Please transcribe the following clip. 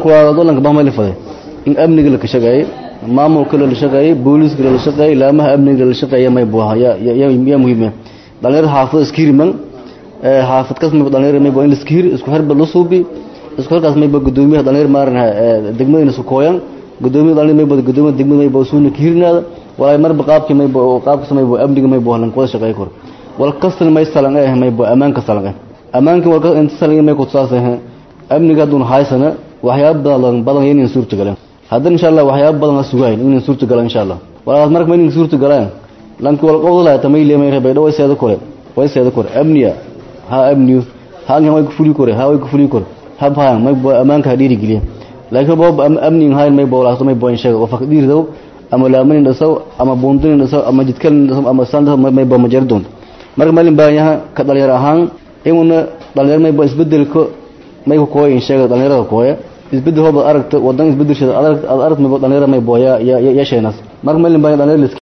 kuwaadolanka bahmali faday in amniga la shaqeeyay maamulka la shaqeeyay booliiska la shaqeeyay laamaha amniga la shaqeeyay may buuha ya ya muhiim dhalinyarada xaafada iskiriman xaafad kas may dhalinyarada may buu in iskir isku harba la suubi isku halkaas may buu gudoomiyaha dhalinyar maaran degmada isku kooyan gudoomiyaha dhalinyar may buu gudoomiyaha degmada may buu suuna kiirnaada walaa marba qaabkii may buu qaabkaas may buu amniga may buu lan wada shaqeey kor wal kastan may salan ee may buu amaanka salan ee amaanka wal kastan inta salan may ku tsaasay amniga dun haysana waxyaabo badan badan inay suurta galaan haddana insha Allah waxyaabo badan la sugayn inay suurta galaan insha Allah walaal marka ma inay suurta galaan lanka wal qowda la tamay leemay rabay dhaw seeda kore way seeda kore amniya ha amniyo ha ngam way ku fuli kore ha way ku fuli kore ha baan may amaanka hadiri giliya laakiin boob amni hay may boolaasto may booyin sheego oo faqdiir daw ama laamanin dhasaw ama buundin dhasaw ama jidkal dhasaw ama sanda may boo majar doon marka malin baayaha ka dhalinyar ahaan inuna dhalinyar may boo isbedelko may ku kooyin sheego dhalinyarada kooya isbedel hooba aragta wadan isbedelshada aad aragta may boo dhalinyarada may booya ya ya sheenas marka malin baayaha dhalinyar